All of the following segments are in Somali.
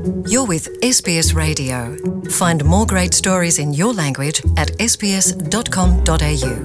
You're with SBS Radio. Find more great stories in your language at sbs.com.au.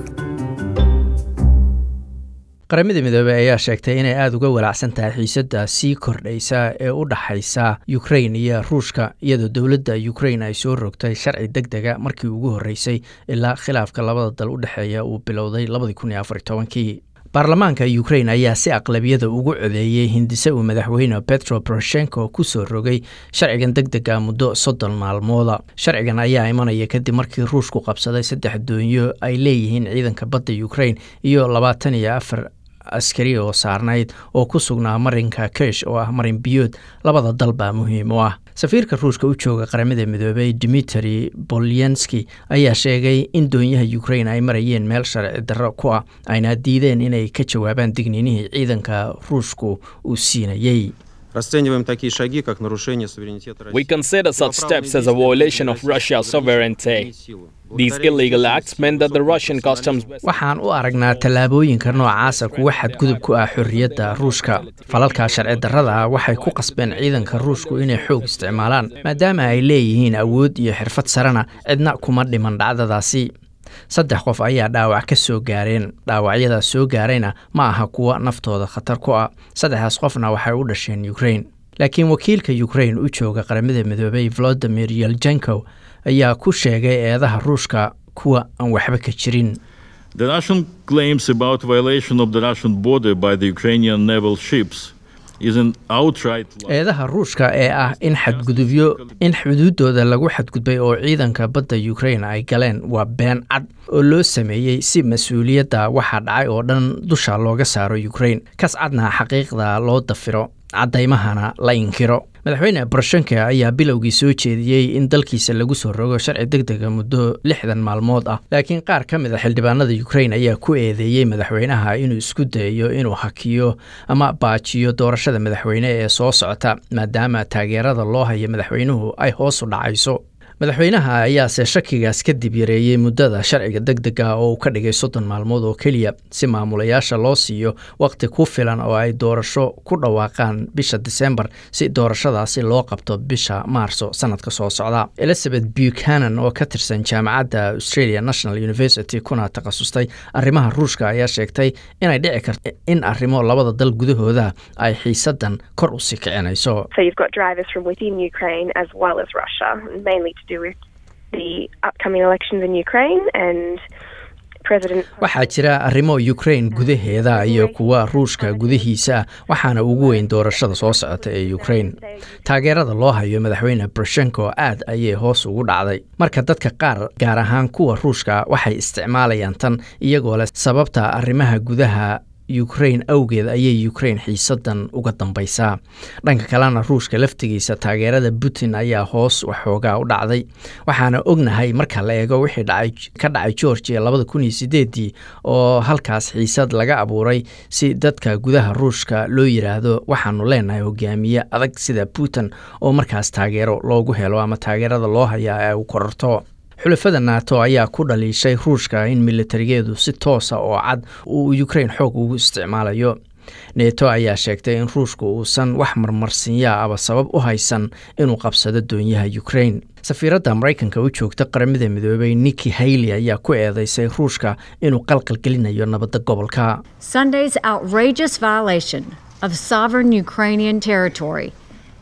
qaramada midoobey ayaa sheegtay inay aada uga walaacsan tahay xiisadda sii kordhaysa ee u dhaxaysa ukrain iyo ruushka iyadoo dowladda ukrain ay soo rogtay sharci deg dega markii ugu horreysay ilaa khilaafka labada dal u dhexeeya uu bilowday labadii kun iyo afar tobankii baarlamaanka ukrain ayaa si aqlabiyada ugu codeeyey hindise uu madaxweyne petro poroshenko ku soo rogay sharcigan deg dega muddo soddon maalmooda sharcigan ayaa imanaya kadib markii ruushku qabsaday saddex doonyo ay leeyihiin ciidanka badda ukrain iyo labaatan iyo afar askari oo saarnayd oo ku sugnaa marinka kesh oo ah marin biyood labada dal baa muhiim u ah safiirka ruushka u jooga qaramada midoobey dimitri bolyanski ayaa sheegay in doonyaha ukrain ay marayeen meel sharci darro ku ah ayna diideen inay ka jawaabaan digniinihii ciidanka ruushku uu siinayey Расцениваем такие шаги, как нарушение суверенитета России. We consider such steps as a violation of Russia's sovereignty. These illegal acts meant that the Russian customs waxaan u aragnaa tallaabooyinka noocaasa kuwa xadgudub ku ah xorriyadda ruushka falalkaa sharci darrada ah waxay ku qasbeen ciidanka ruushku inay xoog isticmaalaan maadaama ay leeyihiin awood iyo xirfad sarena cidna kuma dhiman dhacdadaasi saddex qof ayaa dhaawac ka soo gaareen dhaawacyadaas soo gaarayna ma aha kuwa naftooda khatar ku ah saddexdaas qofna waxay u dhasheen ukrain laakiin wakiilka ukrain u jooga qaramada midoobey volodimir yeljenkow ayaa ku sheegay eedaha ruushka kuwa aan waxba ka jirin The Russian claims about violation of the Russian border by the Ukrainian naval ships is an outright lie. eedaha ruushka ee ah in xadgudubyo in xuduuddooda lagu xadgudbay oo ciidanka badda ukrain ay galeen waa been cad oo loo sameeyey si mas-uuliyadda waxaa dhacay oo dhan dusha looga saaro ukrain kas cadna xaqiiqda loo dafiro caddaymahana la inkiro madaxweyne boroshenko ayaa bilowgii soo jeediyey in dalkiisa lagu soo rogo sharci deg dega muddo lixdan maalmood ah laakiin qaar ka mid a xildhibaanada ukrain ayaa ku eedeeyey madaxweynaha inuu isku dayayo inuu hakiyo ama baajiyo doorashada madaxweyne ee soo socota maadaama taageerada loo hayo madaxweynuhu ay hoos u dhacayso madaxweynaha ayaase shakigaas kadib yareeyey muddada sharciga deg dega oo uu ka dhigay soddon maalmood oo keliya si maamulayaasha loo siiyo wakhti ku filan oo ay doorasho ku dhawaaqaan bisha disembar si doorashadaasi loo qabto bisha maarso sanadka soo socda elizabeth buchanan oo ka tirsan jaamacadda australia national university kuna takhasustay arrimaha ruushka ayaa sheegtay inay dhici karto in arrimo labada dal gudahooda ay xiisadan kor u sii kicinayso So you've got drivers from within Ukraine as well as Russia, mainly to do with the upcoming elections in Ukraine and President. waxaa jira arrimo ukrain gudaheeda iyo kuwa ruushka gudihiisa waxaana ugu weyn doorashada soo socota ee ukrain taageerada loo hayo madaxweyne boroshenko aad ayay hoos ugu dhacday marka dadka qaar gaar ahaan kuwa ruushka waxay isticmaalayaan tan iyagoo leh sababta arrimaha gudaha ukrain awgeed ayay ukrain xiisadan uga dambaysaa dhanka kalena ruushka laftigiisa taageerada putin ayaa hoos waxoogaa u dhacday waxaana ognahay marka la eego wixii dhacay ka dhacay georgia labada kun iyo sideedii oo halkaas xiisad laga abuuray si dadka gudaha ruushka loo yiraahdo waxaanu leenahay hogaamiye adag sida putin oo markaas taageero loogu helo ama taageerada loo hayaa ay u kororto xulafada nato ayaa ku dhaliishay ruushka in militarigeedu si toosa oo cad uu ukrain xoog ugu isticmaalayo neto ayaa sheegtay in ruushku uusan wax marmarsinyaa aba sabab u haysan inuu qabsado doonyaha ukrain safiiradda maraykanka u joogta qaramada midoobey niki hayley ayaa ku eedeysay ruushka inuu qalqalgelinayo nabadda gobolka Sunday's outrageous violation of sovereign Ukrainian territory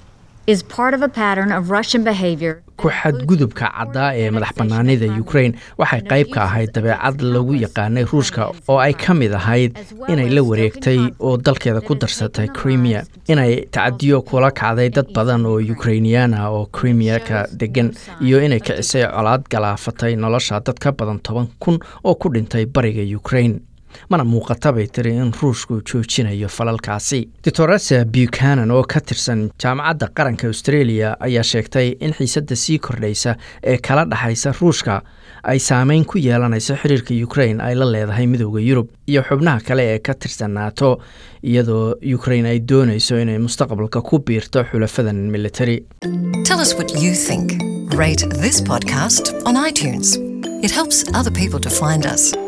is part of a pattern of Russian behavior. ku xadgudubka caddaa ee madax bannaanida ukrain waxay qayb ka ahayd dabeecad lagu yaqaanay ruushka oo ay ka mid ahayd inay la wareegtay oo dalkeeda ku darsatay crimea inay tacadiyo kula kacday dad badan oo ukrainiyan ah oo crimea-ka degan iyo inay kicisay colaad galaafatay nolosha dad ka badan toban kun oo ku dhintay bariga ukrain mana muuqata bay tiri in ruushku joojinayo falalkaasi doctoresa buchanan oo ka tirsan jaamacadda qaranka australia ayaa sheegtay in xiisadda sii kordhaysa ee kala dhexaysa ruushka ay saameyn ku yeelanayso xiriirka ukrain ay la leedahay midooda yurub iyo xubnaha kale ee ka tirsan nato iyadoo ukrain ay doonayso inay mustaqbalka ku biirto xulafadan military Tell us what you think. Rate this podcast on iTunes. It helps other people to find us.